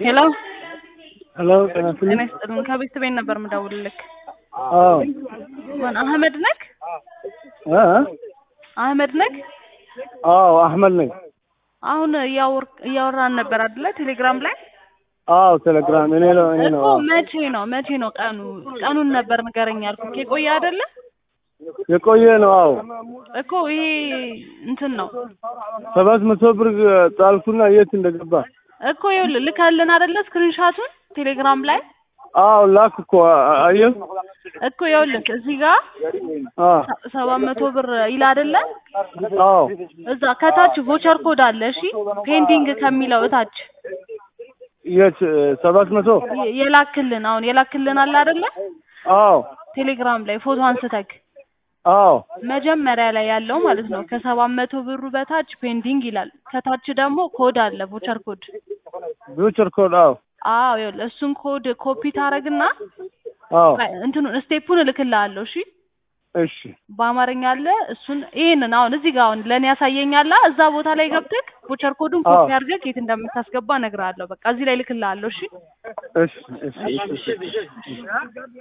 ሄሎ ሄሎ ጤና ጤና ይስጥልኝ። ይስጥልን። ከቤት ቤት ነበር የምደውልልክ። አዎ ማን አህመድ ነክ? እ አህመድ ነክ? አዎ አህመድ ነኝ። አሁን እያወር- እያወራን ነበር አይደለ? ቴሌግራም ላይ አዎ ቴሌግራም እኔ ነው እኔ ነው። እኮ አዎ። መቼ ነው መቼ ነው ቀኑ? ቀኑን ነበር ንገረኝ ያልኩህ። የቆየ አይደለ የቆየ ነው። አዎ እኮ ይሄ እንትን ነው ሰባት መቶ ብር ጣልኩና የት እንደገባ እኮ ይኸውልህ ልካልን አይደለ? ስክሪንሻቱን ቴሌግራም ላይ አዎ ላክ እኮ አ- አየህ። እኮ ይኸውልህ እዚህ ጋር አዎ ሰ- ሰባት መቶ ብር ይል አይደለ? አዎ እዛ ከታች ቮቸር ኮድ አለ። እሺ ፔንዲንግ ከሚለው እታች የት ሰባት መቶ የ- የላክልን አሁን የላክልን አለ አይደለ? አዎ ቴሌግራም ላይ ፎቶ አንስተክ አዎ መጀመሪያ ላይ ያለው ማለት ነው ከሰባት መቶ ብሩ በታች ፔንዲንግ ይላል። ከታች ደግሞ ኮድ አለ ቮቸር ኮድ። ፊውቸር ኮድ አዎ አዎ ይኸውልህ እሱን ኮድ ኮፒ ታረግና አዎ እንትኑን ስቴፑን እልክልሃለሁ። እሺ እሺ በአማርኛ አለ እሱን ይሄንን አሁን እዚህ ጋር አሁን ለእኔ ያሳየኛላ እዛ ቦታ ላይ ገብተክ ቮቸር ኮዱን ኮፒ አዎ። አድርገህ የት እንደምታስገባ እነግርሃለሁ። በቃ እዚህ ላይ እልክልሃለሁ። እሺ እሺ እሺ እሺ እሺ